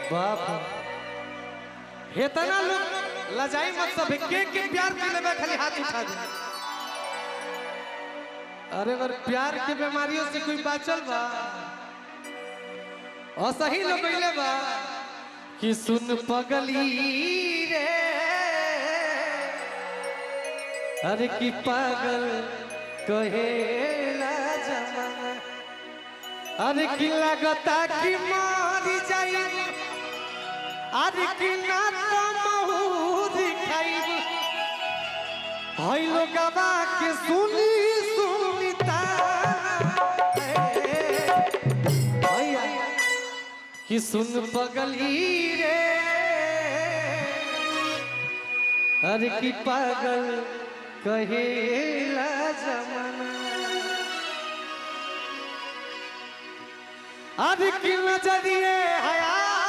बाप हेतना लोग लजाई मत सब के के प्यार के लेबे खाली हाथ उठा दे अरे अगर प्यार के बीमारियों से कोई बाचल बा और सही लोग कइले बा कि सुन पगली रे अरे की पागल कहेला जमाना अरे की लगता कि मारी जाई अरे की ना तो महूर खाइब हई लोगवा के सुनी सुनिता भैया कि सुन पगली रे अरे की पागल कहेला जमाना अरे की नजरिए हया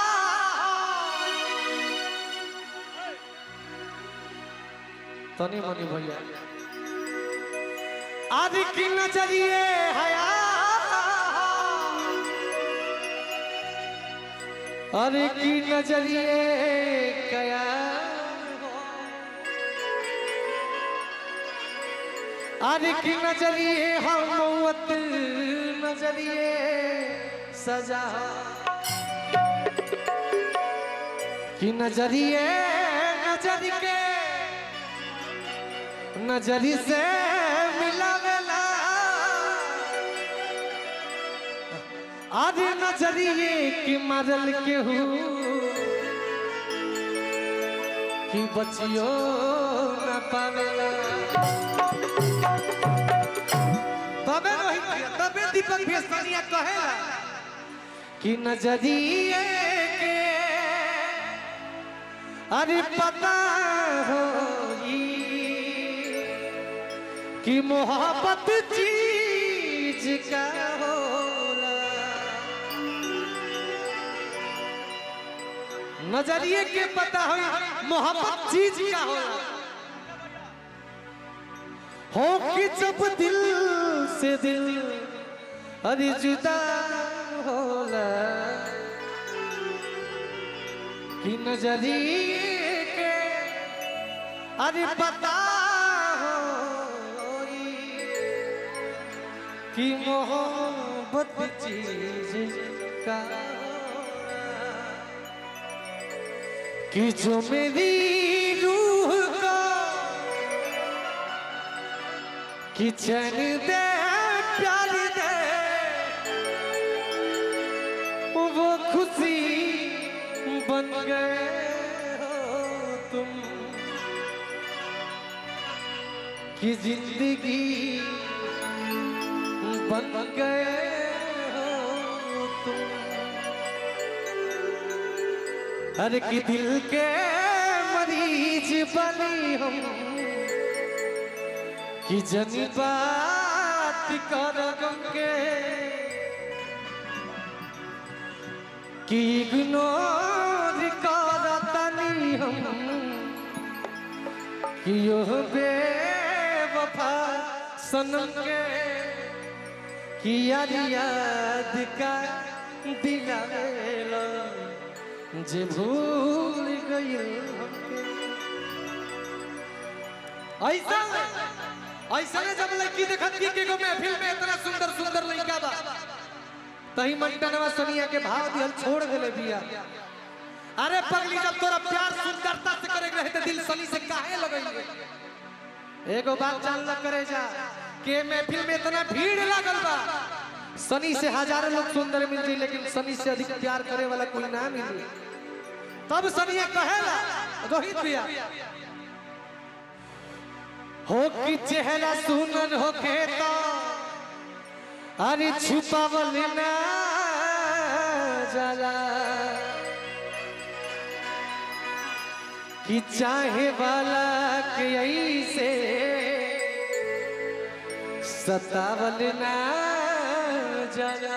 तनी मनी भैया आज की नजरिए हया अरे की नजरिए कया अरे की नजरिए हम मौत नजरिए सजा की नजरिए नजर के नजरी से मिलावेला आज नजरिए की मरल के हूँ कि बचियो न पावेला तबे रोहित भैया तबे दीपक भेस्तानिया कहेला कि नजरिए के अरे पता हो कि मोहब्बत चीज का होला नजरिए के पता हो मोहब्बत चीज का होला हो कि जब दिल से दिल अरे जुदा होला कि नजरिए के अरे पता हो कि मोहब्बत चीज का कि जो मेरी रूह को कि चैन दे प्यार दे वो खुशी बन गए हो तुम कि जिंदगी बन गए हो तुम हर की दिल के मरीज बनी हम कि जनी बात कर गंगे कि इग्नोर कर तनी हम कि यो बेवफा सनम के कि याद याद का दिलावेला जे भूल गइल हमके ऐसा ऐसा ने जब लड़की देखत की के गो महफिल में इतना सुंदर सुंदर लड़का बा तही मंटनवा सोनिया के भाव दिहल छोड़ देले बिया अरे पगली जब तोरा प्यार सुंदरता से करे रहे तो दिल सनी से काहे लगइले एगो बात जान ल करे जा के महफिल में इतना भीड़ लागल बा सनी से हजारों लोग सुंदर मिल जाई लेकिन सनी से अधिक प्यार करे वाला कोई ना मिली तब सनी ये कहेला रोहित भैया हो कि चेहरा सुनर होके तो अरे छुपावल ना जाला कि चाहे वाला के ऐसे सतावल ना जाला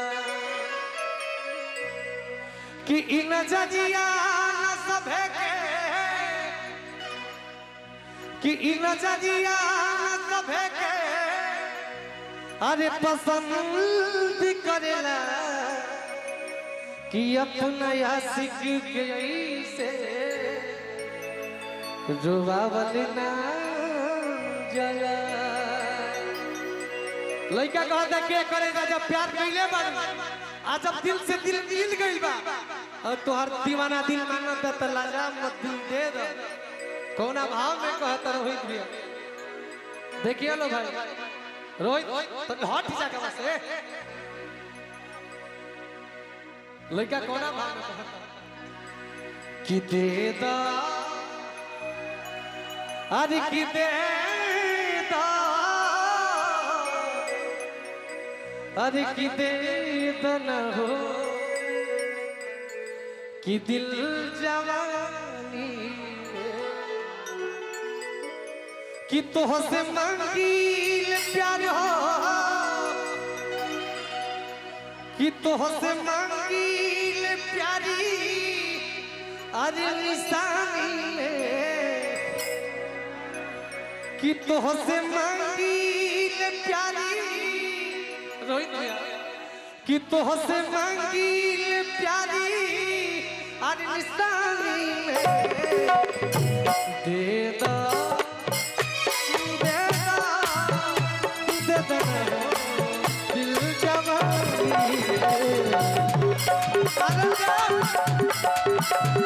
कि इन जजिया न सभे के कि इन जजिया न सभे के अरे पसंद करेला कि अपना आशिक के ऐसे रुआवल ना जला लड़का कहता के करेगा जब प्यार कैले बार आज जब दिल से दिल मिल गई बा और तोहर दीवाना दिल मांगता तो लगा मत दिल दे दो कौना भाव में कहता रोहित भैया देखिए लो भाई रोहित तो हट जा के बस ए लड़का कौना भाव में कहता कि दे दा अरे कि दे दा अरे कि दे न हो कि दिल जवानी कि तो से मंगील प्यार हो कि तो से मंगील प्यारी अरे निशानी कि तो से मंगील प्यारी रोहित भैया कि तो से मंगील प्यारी अरे निशानी दे दो दे दो दे दो दिल जवानी अरे जा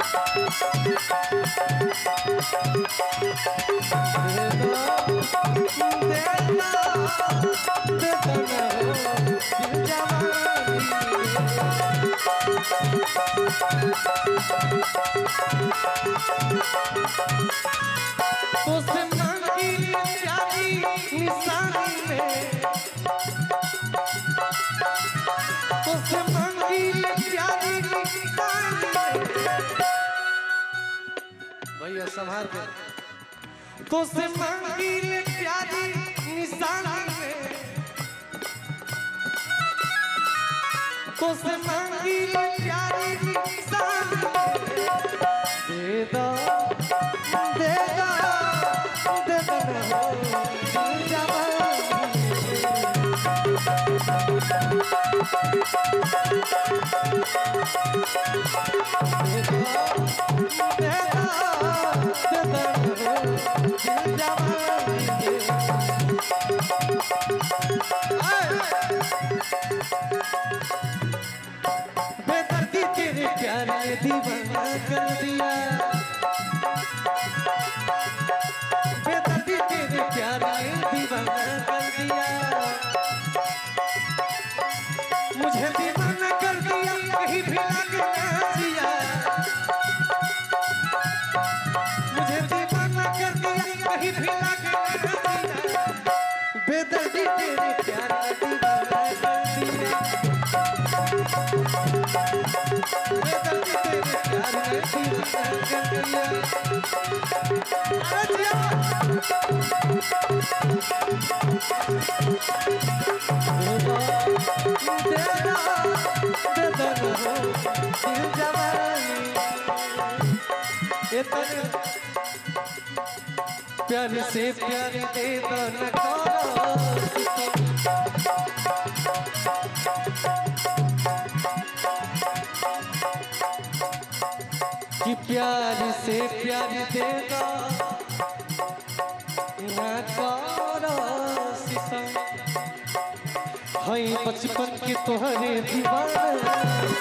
भैया संभाल के तो से मांगी ले प्यारी निशानी में तो से मांगी ले प्यारी निशानी में दे दो दे दो दे दो ना हो दिल जवानी दे दो दे दो दे दो दिल जवानी बेदर्दी तेरे प्यार ने दीवाना कर दिया बेदर्दी तेरे प्यार ने दीवाना कर दिया मुझे दीवाना कर दिया कहीं भी लगना जिया मुझे दीवाना कर दिया कहीं भी लगना जिया बेदर्दी तेरे प्यार ने दीवाना कर दिया बेदर्दी तेरे प्यार ने दीवाना कर दिया अरे जिया प्यार से प्यार दे दो न करो कि प्यार से प्यार दे दो न करो सितम हई बचपन के तोहरे दीवाना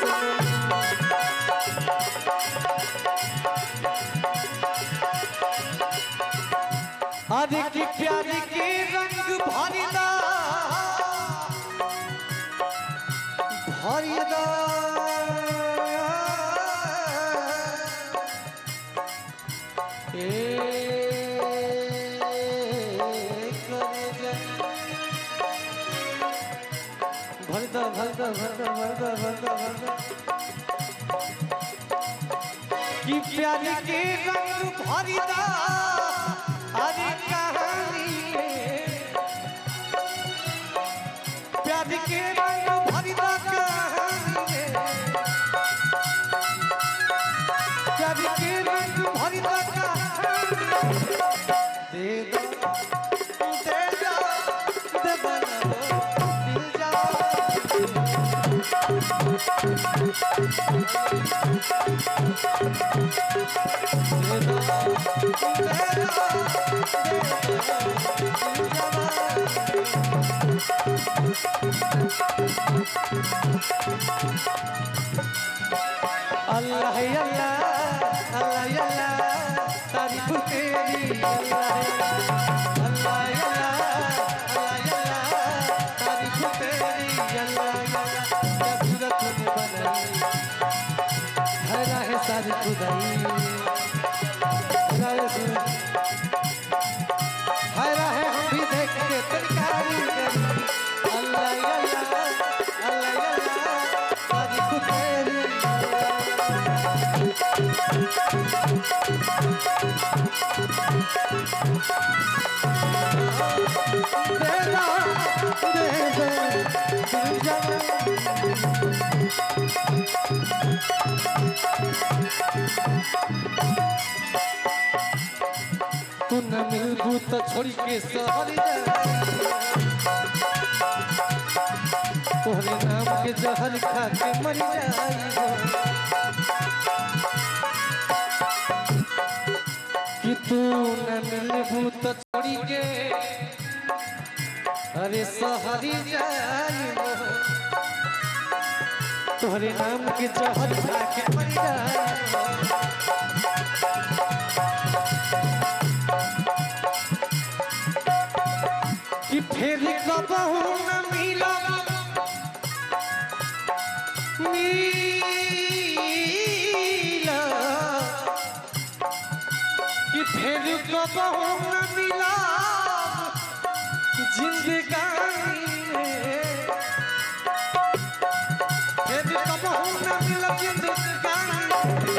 अरे की प्यार के रंग भरिदा भरिदा भरदा भरदा भरदा भरदा भरदा भरदा कि प्यार के रंग भरिदा अरे कहानी में प्यार के रंग भरिदा कहानी में प्यार के रंग भरिदा कहानी में दे दो दे दो दे दो दिल जा अल्लाह अल्लाह अल्लाह अल्लाह तारीफ तेरी अल्लाह अल्लाह अल्लाह अल्लाह तारीफ तेरी अल्लाह अल्लाह क्या सूरत तूने बनाई है राह सारी खुदाई राह से है राह हम भी देख के तरकारी करी अल्लाह अल्लाह अल्लाह अल्लाह तारीफ तेरी अल्लाह देना दे दे दिल जवान तू न मिलबू तो छोड़ी के सहरी तोहरे नाम के जहर खा के मर जाई कि तू न मिलबू तो छोड़ी के अरे सहरी जाई तोहरे नाम के जहर खा के मर जाई कि फिर कबहू न मिलब मिलब कि फिर कबहू न मिलब जिंदगानी में फिर कबहू न मिलब जिंदगानी में।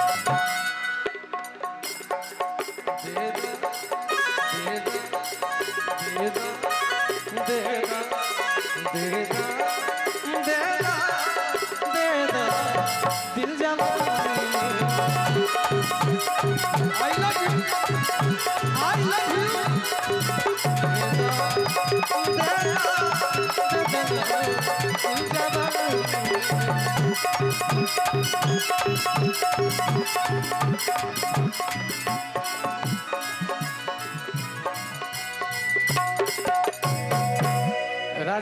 दे दो दे दो दे दो दे दो दे दो दे दो दे दो दिल जवानी I love you I love you दे दो दे दो दे दो दिल जवानी